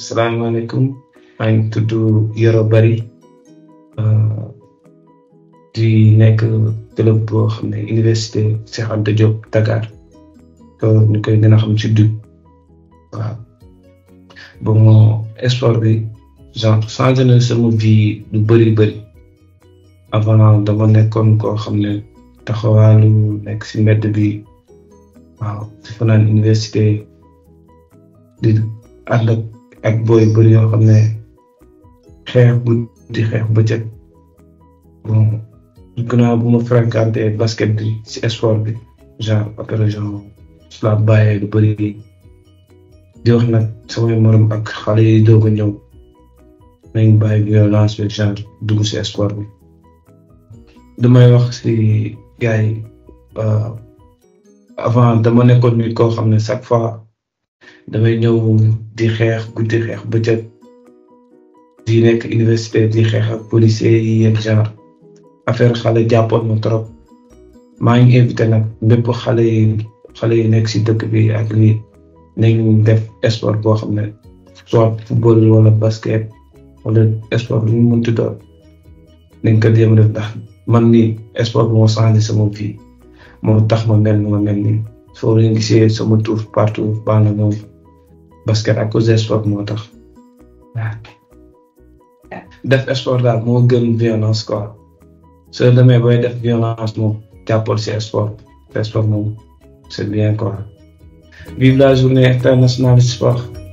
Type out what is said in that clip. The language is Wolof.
salaamaaleykum maa ngi tudd Yoro Bary di nekk club boo xam ne université Cheikh Anta Diop Dakar ñu koy gën a xam ci DUC waaw bon sport bi genre changé na sama vie lu bëri bëri avant dama nekkoon koo xam ne taxawaalu nekk si mbedd bi waaw di fanaan université di ànd ak ak booy bëri yoo xam ne xeex guddi xeex bëccëg bon gannaaw bu ma fréquenté basket bi si sport bi genre après genre su la bàyyee lu bëri di wax nag samay morom ak xale yi doog a ñëw nañ bàyyi violence bi genre dugg si sport bi damay wax si gars yi avant dama nekkoon nit koo xam ne chaque fois damay ñëw di xeex guddi xeex bëccëg di nekk université di xeex ak policiers yi yenn genre affaire xale jàppoon ma trop maa ngi invité nag bépp xale yi xale yi nekk si dëkk bi ak lii nañ def sport boo xam ne soit football wala basket wala sport bu ñu mënti doon nañ ko jéem def ndax man ni sport moo changé sama vie moo tax ma mel ni ma mel nii soo leen gisee sama tour partout baax na moom basket à cause de sport moo tax waaw def sport daal moo gën violence quoi soo demee booy def violence moom jàppal si sport sport moom c'est bien quoi vive la journée internationale du sport